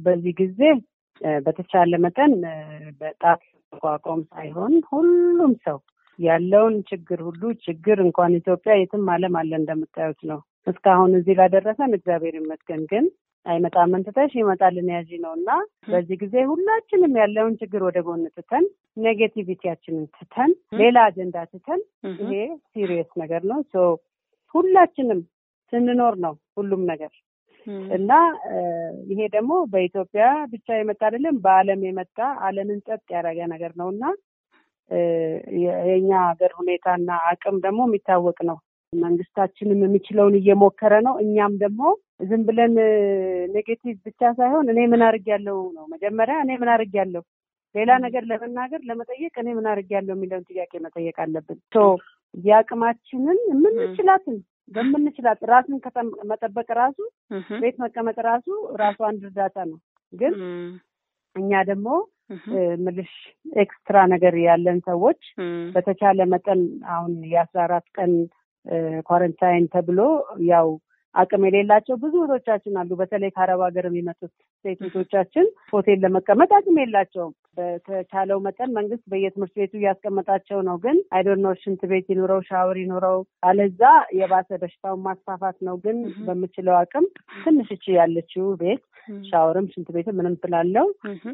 በዚህ ጊዜ በተቻለ መጠን በጣት መቋቋም ሳይሆን ሁሉም ሰው ያለውን ችግር ሁሉ ችግር እንኳን ኢትዮጵያ የትም ዓለም አለ እንደምታዩት ነው። እስካሁን እዚህ ላደረሰን እግዚአብሔር ይመስገን። ግን አይመጣም እንትተሽ ይመጣልን ያዥ ነው እና በዚህ ጊዜ ሁላችንም ያለውን ችግር ወደ ጎን ትተን ኔጌቲቪቲያችንን ትተን ሌላ አጀንዳ ትተን ይሄ ሲሪየስ ነገር ነው። ሶ ሁላችንም ስንኖር ነው ሁሉም ነገር እና ይሄ ደግሞ በኢትዮጵያ ብቻ የመጣ አይደለም፣ በዓለም የመጣ ዓለምን ጸጥ ያደረገ ነገር ነው እና የእኛ ሀገር ሁኔታና አቅም ደግሞ የሚታወቅ ነው። መንግስታችንም የሚችለውን እየሞከረ ነው። እኛም ደግሞ ዝም ብለን ኔጌቲቭ ብቻ ሳይሆን እኔ ምን አድርጌያለሁ ነው መጀመሪያ እኔ ምን አድርጌያለሁ፣ ሌላ ነገር ለመናገር ለመጠየቅ እኔ ምን አድርጌያለሁ የሚለውን ጥያቄ መጠየቅ አለብን። የአቅማችንን የምንችላትን በምንችላት ራስን መጠበቅ ራሱ ቤት መቀመጥ ራሱ ራሱ አንድ እርዳታ ነው። ግን እኛ ደግሞ ምልሽ ኤክስትራ ነገር ያለን ሰዎች በተቻለ መጠን አሁን የአስራ አራት ቀን ኳረንታይን ተብሎ ያው አቅም የሌላቸው ብዙ እህቶቻችን አሉ። በተለይ ከአረብ ሀገር የሚመጡት ሴት እህቶቻችን ሆቴል ለመቀመጥ አቅም የላቸውም። በተቻለው መጠን መንግስት በየትምህርት ቤቱ እያስቀመጣቸው ነው። ግን አይዶኖ ሽንት ቤት ይኑረው ሻወር ይኑረው፣ አለዛ የባሰ በሽታውን ማስፋፋት ነው። ግን በምችለው አቅም ትንሽ እቺ ያለችው ቤት ሻወርም ሽንት ቤትም ምንም ስላለው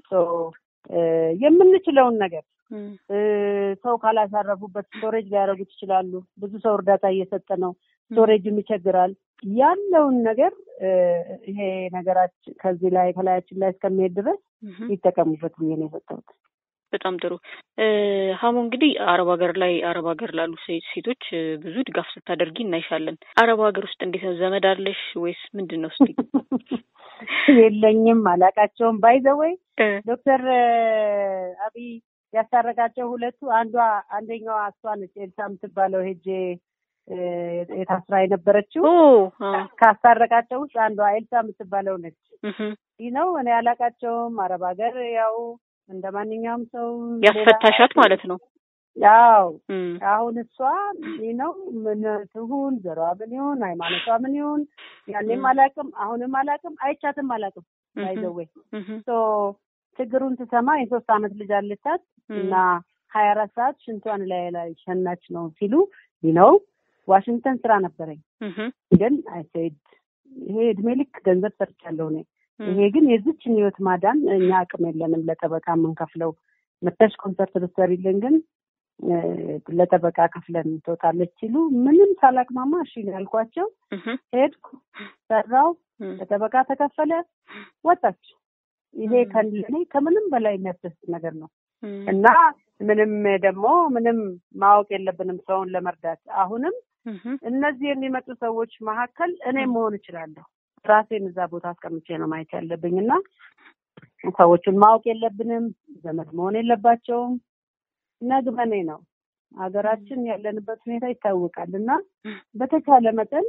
የምንችለውን ነገር ሰው ካላሳረፉበት ስቶሬጅ ሊያደርጉት ይችላሉ። ብዙ ሰው እርዳታ እየሰጠ ነው። ስቶሬጅም ይቸግራል። ያለውን ነገር ይሄ ነገራችን ከዚህ ላይ ከላያችን ላይ እስከሚሄድ ድረስ ይጠቀሙበት ብዬ ነው የሰጠሁት። በጣም ጥሩ ሀሞ እንግዲህ አረብ ሀገር ላይ አረብ ሀገር ላሉ ሴቶች ብዙ ድጋፍ ስታደርጊ እናይሻለን። አረብ ሀገር ውስጥ እንዴት ነው? ዘመድ አለሽ ወይስ ምንድን ነው? እስኪ የለኝም፣ አላቃቸውም። ባይዘወይ ዶክተር አብይ ያስታረቃቸው ሁለቱ አንዷ አንደኛዋ እሷ ነች ኤልሳ የምትባለው ሄጄ የታስራ የነበረችው ካስታረቃቸው ውስጥ አንዷ ኤልሳ የምትባለው ነች። ይህ ነው እኔ አላቃቸውም። አረብ ሀገር ያው እንደ ማንኛውም ሰው ያስፈታሻት ማለት ነው። ያው አሁን እሷ ይህ ነው ምን ትሁን ዘሯ ምን ይሁን ሃይማኖቷ ምን ይሁን ያኔም አላቅም አሁንም አላቅም አይቻትም አላቅም ባይዘዌ ችግሩን ስሰማ የሶስት አመት ልጅ አለቻት እና ሀያ አራት ሰዓት ሽንቷን ላይ ላይ ሸናች ነው ሲሉ ነው ዋሽንግተን ስራ ነበረኝ ግን አይሴድ ይሄ እድሜ ልክ ገንዘብ ሰርቻለሁ እኔ ይሄ ግን የዚችን ህይወት ማዳን እኛ አቅም የለንም ለጠበቃ የምንከፍለው መተሽ ኮንሰርት ብትሰሪልን ግን ለጠበቃ ከፍለን ትወጣለች ሲሉ ምንም ሳላቅማማ እሺ ያልኳቸው ሄድኩ ሰራው ለጠበቃ ተከፈለ ወጣች ይሄ ከእኔ ከምንም በላይ የሚያስደስት ነገር ነው እና ምንም ደግሞ ምንም ማወቅ የለብንም ሰውን ለመርዳት አሁንም እነዚህ የሚመጡ ሰዎች መካከል እኔ መሆን እችላለሁ ራሴን እዛ ቦታ አስቀምጬ ነው ማየት ያለብኝ እና ሰዎቹን ማወቅ የለብንም ዘመድ መሆን የለባቸውም ነግበኔ ነው ሀገራችን ያለንበት ሁኔታ ይታወቃል እና በተቻለ መጠን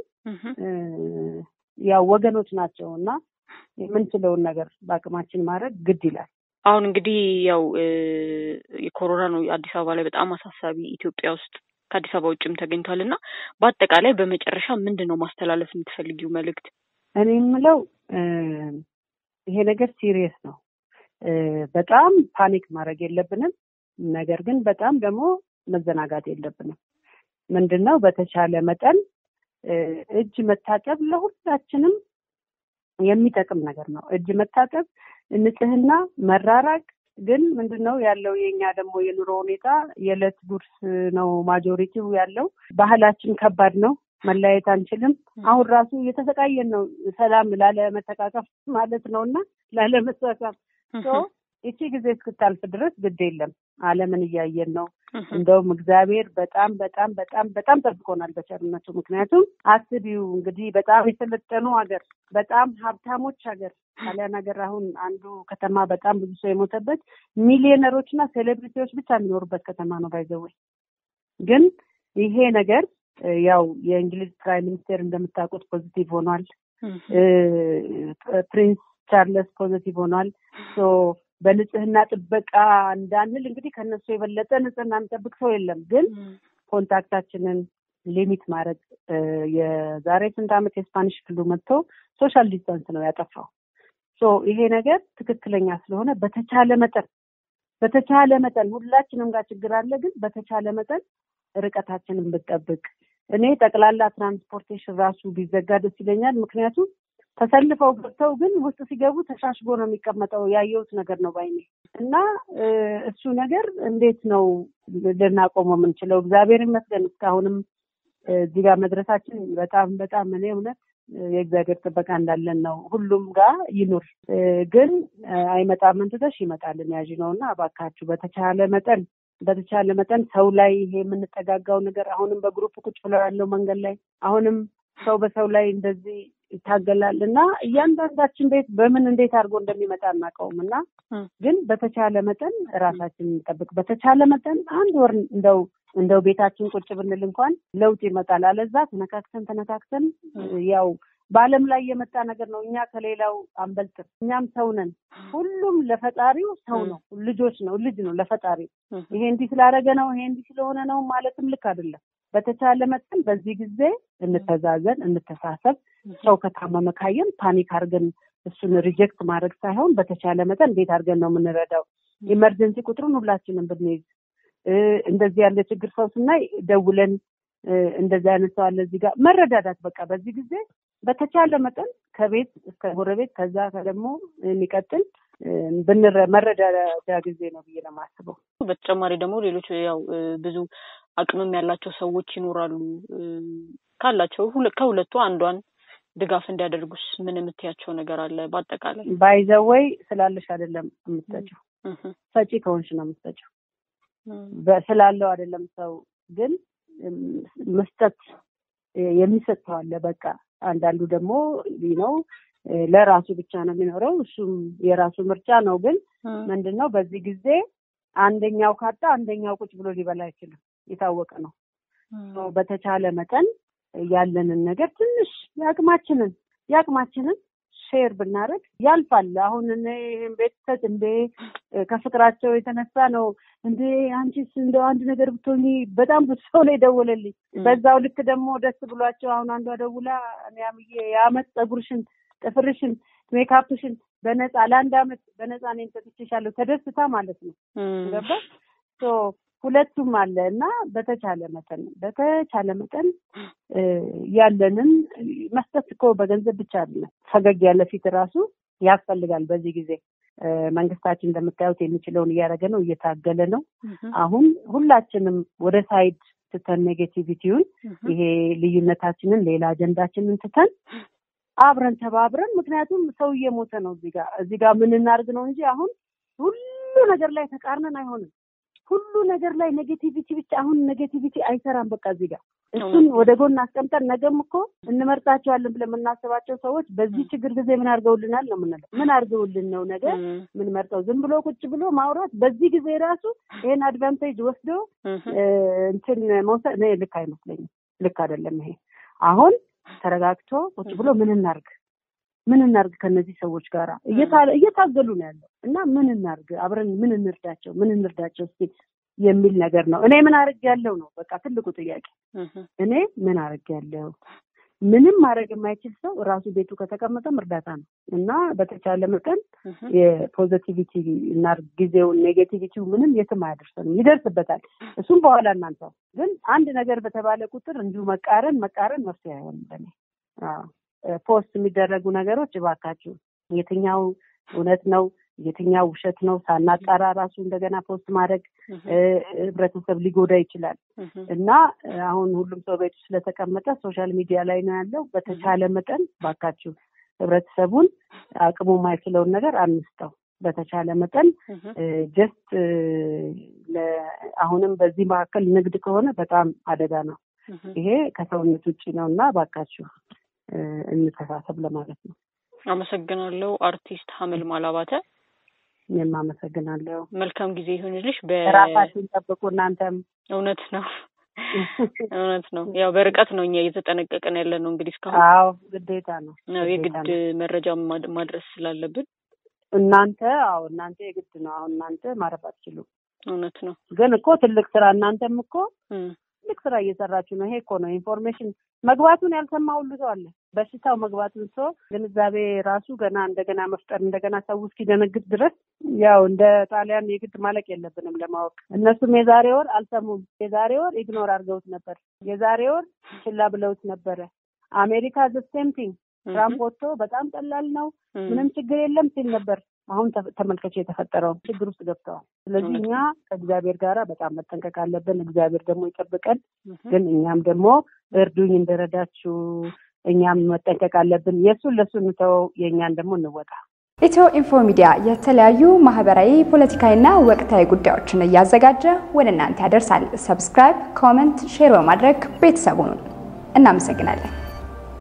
ያው ወገኖች ናቸው እና የምንችለውን ነገር በአቅማችን ማድረግ ግድ ይላል አሁን እንግዲህ ያው የኮሮና ነው አዲስ አበባ ላይ በጣም አሳሳቢ ኢትዮጵያ ውስጥ ከአዲስ አበባ ውጭም ተገኝቷል እና በአጠቃላይ በመጨረሻ ምንድን ነው ማስተላለፍ የምትፈልጊው መልእክት እኔ የምለው ይሄ ነገር ሲሪየስ ነው በጣም ፓኒክ ማድረግ የለብንም ነገር ግን በጣም ደግሞ መዘናጋት የለብንም ምንድን ነው በተቻለ መጠን እጅ መታጠብ ለሁላችንም የሚጠቅም ነገር ነው እጅ መታጠብ ንጽህና መራራቅ ግን ምንድን ነው ያለው የኛ ደግሞ የኑሮ ሁኔታ የዕለት ጉርስ ነው ማጆሪቲው ያለው ባህላችን ከባድ ነው መለያየት አንችልም አሁን ራሱ እየተሰቃየን ነው ሰላም ላለመተቃቀፍ ማለት ነው እና ላለመሳሳም ይቺ ጊዜ እስክታልፍ ድረስ ግድ የለም አለምን እያየን ነው እንደውም እግዚአብሔር በጣም በጣም በጣም በጣም ጠብቆናል በቸርነቱ ምክንያቱም አስቢው እንግዲህ በጣም የሰለጠኑ ሀገር በጣም ሀብታሞች ሀገር ጣሊያን ሀገር አሁን አንዱ ከተማ በጣም ብዙ ሰው የሞተበት ሚሊዮነሮች እና ሴሌብሪቲዎች ብቻ የሚኖሩበት ከተማ ነው ባይዘወይ ግን ይሄ ነገር ያው የእንግሊዝ ፕራይም ሚኒስቴር እንደምታውቁት ፖዚቲቭ ሆኗል ፕሪንስ ቻርለስ ፖዚቲቭ ሆኗል በንጽህና ጥበቃ እንዳንል እንግዲህ ከነሱ የበለጠ ንጽህና የሚጠብቅ ሰው የለም ግን ኮንታክታችንን ሊሚት ማድረግ የዛሬ ስንት ዓመት የስፓኒሽ ፍሉ መጥቶ ሶሻል ዲስታንስ ነው ያጠፋው ይሄ ነገር ትክክለኛ ስለሆነ በተቻለ መጠን በተቻለ መጠን ሁላችንም ጋር ችግር አለ፣ ግን በተቻለ መጠን ርቀታችንን ብጠብቅ እኔ ጠቅላላ ትራንስፖርቴሽን ራሱ ቢዘጋ ደስ ይለኛል። ምክንያቱም ተሰልፈው ገብተው ግን ውስጥ ሲገቡ ተሻሽጎ ነው የሚቀመጠው። ያየሁት ነገር ነው ባይኔ እና እሱ ነገር እንዴት ነው ልናቆመው የምንችለው? እግዚአብሔር ይመስገን እስካሁንም እዚህ ጋር መድረሳችን በጣም በጣም እኔ እውነት የእግዚአብሔር ጥበቃ እንዳለን ነው። ሁሉም ጋር ይኑር፣ ግን አይመጣም እንትተሽ ይመጣልን ያዥ ነው እና እባካችሁ በተቻለ መጠን በተቻለ መጠን ሰው ላይ ይሄ የምንጠጋጋው ነገር አሁንም በግሩፕ ቁጭ ብለው ያለው መንገድ ላይ አሁንም ሰው በሰው ላይ እንደዚህ ይታገላል እና እያንዳንዳችን ቤት በምን እንዴት አድርጎ እንደሚመጣ አናውቀውም እና ግን በተቻለ መጠን ራሳችን እንጠብቅ። በተቻለ መጠን አንድ ወር እንደው እንደው ቤታችን ቁጭ ብንል እንኳን ለውጥ ይመጣል። አለዛ ተነካክተን ተነካክተን ያው በዓለም ላይ የመጣ ነገር ነው። እኛ ከሌላው አንበልጥም። እኛም ሰው ነን። ሁሉም ለፈጣሪው ሰው ነው፣ ልጆች ነው፣ ልጅ ነው ለፈጣሪው። ይሄ እንዲህ ስላደረገ ነው ይሄ እንዲህ ስለሆነ ነው ማለትም ልክ አይደለም። በተቻለ መጠን በዚህ ጊዜ እንተዛዘን፣ እንተሳሰብ። ሰው ከታመመ ካየን ፓኒክ አድርገን እሱን ሪጀክት ማድረግ ሳይሆን በተቻለ መጠን እንዴት አድርገን ነው የምንረዳው። ኢመርጀንሲ ቁጥሩን ሁላችንም ብንይዝ እንደዚህ ያለ ችግር ሰው ስናይ ደውለን እንደዚህ አይነት ሰው አለ እዚህ ጋር መረዳዳት በቃ በዚህ ጊዜ በተቻለ መጠን ከቤት እስከ ጎረቤት ከዛ ደግሞ የሚቀጥል ብንረ መረዳዳ ጊዜ ነው ብዬ ነው የማስበው። በተጨማሪ ደግሞ ሌሎች ያው ብዙ አቅምም ያላቸው ሰዎች ይኖራሉ። ካላቸው ከሁለቱ አንዷን ድጋፍ እንዲያደርጉስ ምን የምትያቸው ነገር አለ? በአጠቃላይ ባይዘወይ ስላለሽ አይደለም የምትሰጪው፣ ሰጪ ከሆንሽ ነው የምትሰጪው። ስላለው አይደለም ሰው ግን መስጠት የሚሰጥ ሰው አለ። በቃ አንዳንዱ ደግሞ ነው ለራሱ ብቻ ነው የሚኖረው። እሱም የራሱ ምርጫ ነው። ግን ምንድን ነው በዚህ ጊዜ አንደኛው ካጣ አንደኛው ቁጭ ብሎ ሊበላ አይችልም። የታወቀ ነው። በተቻለ መጠን ያለንን ነገር ትንሽ የአቅማችንን የአቅማችንን ሼር ብናደርግ ያልፋል። አሁን እኔ ቤተሰብ እንዴ ከፍቅራቸው የተነሳ ነው እንዴ አንቺስ እንደው አንድ ነገር ብትሆኚ በጣም ብዙ ሰው ነው የደወለልኝ። በዛው ልክ ደግሞ ደስ ብሏቸው አሁን አንዷ ደውላ ያምዬ የአመት ፀጉርሽን፣ ጥፍርሽን፣ ሜካፕሽን በነፃ ለአንድ አመት በነፃ እኔም ሰጥቼሻለሁ ተደስታ ማለት ነው ገባ ሁለቱም አለ እና በተቻለ መጠን በተቻለ መጠን ያለንን መስጠት እኮ በገንዘብ ብቻ አይደለም። ፈገግ ያለ ፊት ራሱ ያስፈልጋል። በዚህ ጊዜ መንግስታችን እንደምታዩት የሚችለውን እያደረገ ነው፣ እየታገለ ነው። አሁን ሁላችንም ወደ ሳይድ ትተን ኔጌቲቪቲውን ይሄ ልዩነታችንን ሌላ አጀንዳችንን ትተን አብረን ተባብረን ምክንያቱም ሰው እየሞተ ነው። እዚህ ጋር እዚህ ጋር ምን እናድርግ ነው እንጂ አሁን ሁሉ ነገር ላይ ተቃርነን አይሆንም። ሁሉ ነገር ላይ ኔጌቲቪቲ ብቻ አሁን ኔጌቲቪቲ አይሰራም። በቃ እዚህ ጋር እሱን ወደ ጎን አስቀምጠን ነገም እኮ እንመርጣቸዋለን ብለን የምናስባቸው ሰዎች በዚህ ችግር ጊዜ ምን አድርገውልናል ነው የምንለው። ምን አድርገውልን ነው ነገ ምን መርጠው ዝም ብሎ ቁጭ ብሎ ማውራት በዚህ ጊዜ ራሱ ይሄን አድቫንቴጅ ወስዶ እንትን መውሰድ እኔ ልክ አይመስለኝም። ልክ አይደለም ይሄ። አሁን ተረጋግቶ ቁጭ ብሎ ምን እናርግ ምን እናርግ ከነዚህ ሰዎች ጋር እየታገሉ ነው ያለው እና ምን እናርግ አብረን ምን እንርዳቸው ምን እንርዳቸው እስኪ የሚል ነገር ነው። እኔ ምን አርግ ያለው ነው በቃ ትልቁ ጥያቄ። እኔ ምን አርግ ያለው ምንም ማድረግ የማይችል ሰው ራሱ ቤቱ ከተቀመጠም እርዳታ ነው እና በተቻለ መጠን የፖዘቲቪቲ እና ጊዜውን ኔጌቲቪቲው ምንም የትም አያደርሰንም፣ ይደርስበታል። እሱም በኋላ እናንተው ግን አንድ ነገር በተባለ ቁጥር እንዲሁ መቃረን መቃረን መፍትሄ አይሆንም ለኔ ፖስት የሚደረጉ ነገሮች እባካችሁ የትኛው እውነት ነው የትኛው ውሸት ነው ሳናጣራ ራሱ እንደገና ፖስት ማድረግ ህብረተሰብ ሊጎዳ ይችላል እና አሁን ሁሉም ሰው ቤቱ ስለተቀመጠ ሶሻል ሚዲያ ላይ ነው ያለው። በተቻለ መጠን እባካችሁ ህብረተሰቡን አቅሙ የማይችለውን ነገር አንስጠው። በተቻለ መጠን ጀስት አሁንም በዚህ መካከል ንግድ ከሆነ በጣም አደጋ ነው። ይሄ ከሰውነት ውጭ ነው እና እባካችሁ እንተሳሰብ ለማለት ነው። አመሰግናለሁ። አርቲስት ሀመል ማላባተ እኔም አመሰግናለሁ። መልካም ጊዜ ይሁንልሽ። ራሳችሁን ጠብቁ። እናንተም እውነት ነው እውነት ነው። ያው በርቀት ነው እኛ እየተጠነቀቅን ያለ ነው እንግዲህ እስካሁን። አዎ ግዴታ ነው ነው የግድ መረጃ ማድረስ ስላለብን እናንተ አዎ እናንተ የግድ ነው። አሁን እናንተ ማረፍ አትችሉም። እውነት ነው። ግን እኮ ትልቅ ስራ እናንተም እኮ ትልቅ ስራ እየሰራችሁ ነው። ይሄ እኮ ነው ኢንፎርሜሽን መግባቱን ያልሰማ ሁሉ ሰው አለ። በሽታው መግባቱን ሰው ግንዛቤ ራሱ ገና እንደገና መፍጠር እንደገና ሰው እስኪደነግጥ ድረስ ያው እንደ ጣሊያን የግድ ማለቅ የለብንም ለማወቅ። እነሱም የዛሬ ወር አልሰሙም። የዛሬ ወር ኢግኖር አድርገውት ነበር። የዛሬ ወር ችላ ብለውት ነበረ። አሜሪካ ዘሴምቲንግ ትራምፕ ወጥቶ በጣም ቀላል ነው ምንም ችግር የለም ሲል ነበር። አሁን ተመልከች የተፈጠረው ችግር ውስጥ ገብተዋል። ስለዚህ እኛ ከእግዚአብሔር ጋር በጣም መጠንቀቅ አለብን። እግዚአብሔር ደግሞ ይጠብቀን። ግን እኛም ደግሞ እርዱኝ እንደረዳችሁ እኛም መጠንቀቅ አለብን። የእሱን ለእሱ እንተወው፣ የእኛን ደግሞ እንወጣ። ኢትዮ ኢንፎ ሚዲያ የተለያዩ ማህበራዊ፣ ፖለቲካዊና ወቅታዊ ጉዳዮችን እያዘጋጀ ወደ እናንተ ያደርሳል። ሰብስክራይብ፣ ኮመንት፣ ሼር በማድረግ ቤተሰቡን እናመሰግናለን።